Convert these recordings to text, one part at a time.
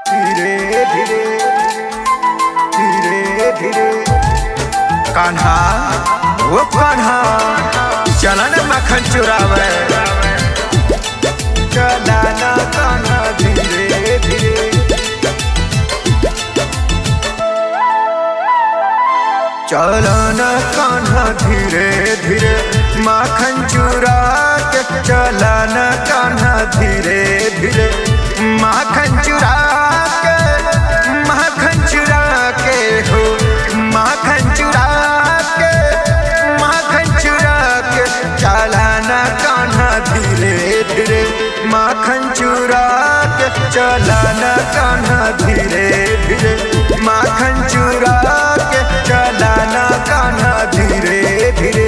धीरे धीरे धीरे धीरे कान्हा वो कान्हा चला न मक्खन चुरावे चला न कान्हा धीरे धीरे चला न कान्हा धीरे धीरे माखन चुरा के चला न कान्हा धीरे धीरे माखन चुरा के माखन चुरा के हो माखन चुरा के माखन चुरा के चला न कान्हा धीरे धीरे माखन चुरा के चला न कान्हा धीरे धीरे माखन चुरा के चला न कान्हा धीरे धीरे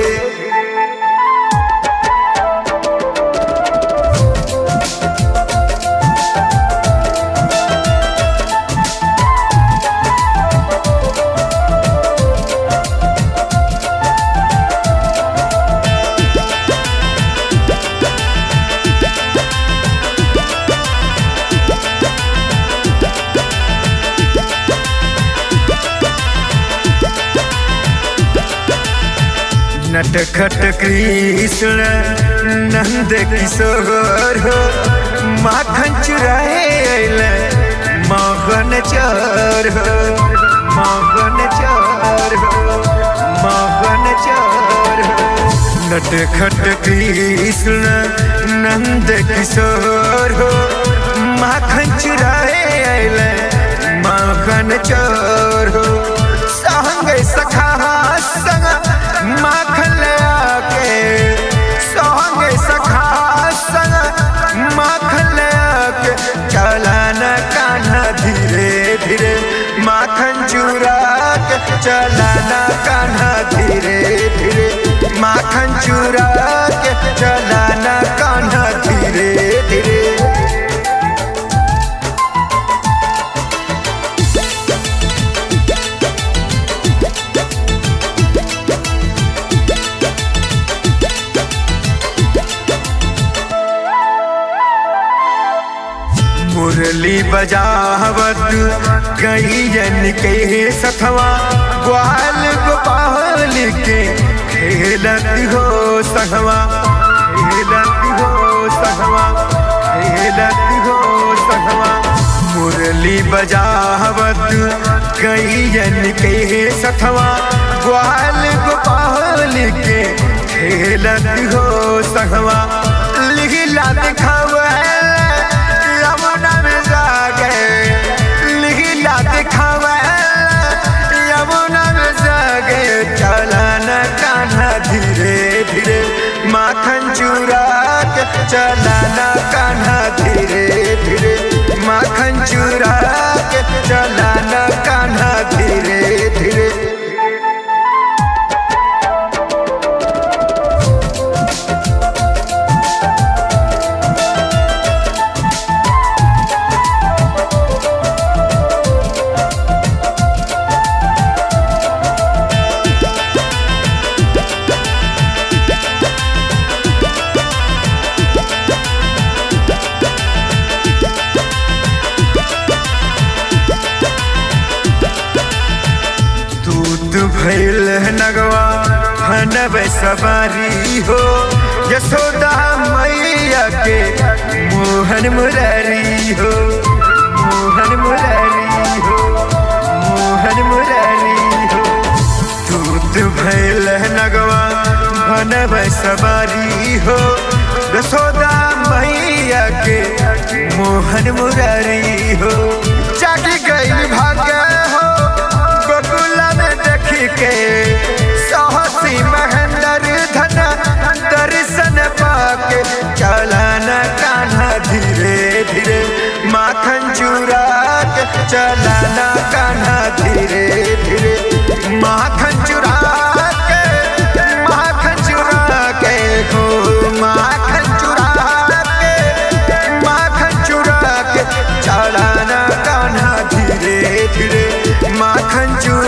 नटखट कृष्ण नंद किशोर हो माखन चुराए अइले मोहन चोर हो मोहन चोर हो मोहन चोर हो नटखट कृष्ण नंद किशोर हो माखन चुराए अइले माखन चोर हो संग सखा संग माखन ले आके संग सखा संग माखन ले आके चला न कान्हा धीरे धीरे माखन चुरा के चला न कान्हा धीरे धीरे माखन चुरा के चला न कान्हा धीरे धीरे मुरली बजावत गैयन के सखवा ग्वाल गोपाल के खेलत हो सहवा खेलत हो सहवा खेलत हो सहवा मुरली बजावत गैयन के सखवा ग्वाल गोपाल के खेलत हो सहवा लिखला दिखावा यमुना में जागे लिखला दिखावा यमुना में जागे चला न कान्हा धीरे धीरे माखन चुरा के चला न कान्हा धीरे धीरे माखन चुरा के चला न कान्हा धीरे धीरे दूत भैल नगवा हनब सवारी हो यशोदा मैया के मोहन मुरारी हो मोहन मुरारी हो मोहन मुरारी हो दूत भैल नगवा हनब सवारी हो यशोदा मैया के मोहन मुरारी हो जागी गई भाग्य हो गोकुला में देखी के साहसी महेंद्र धन दर्शन पाके चलन कान्हा धीरे धीरे माखन चुरा के चलन कान्हा धीरे धीरे माखन चुरा के माखन चुरा के हो माखन चुरा के माखन चुरा के चलन कान्हा धीरे धीरे माखन चुरा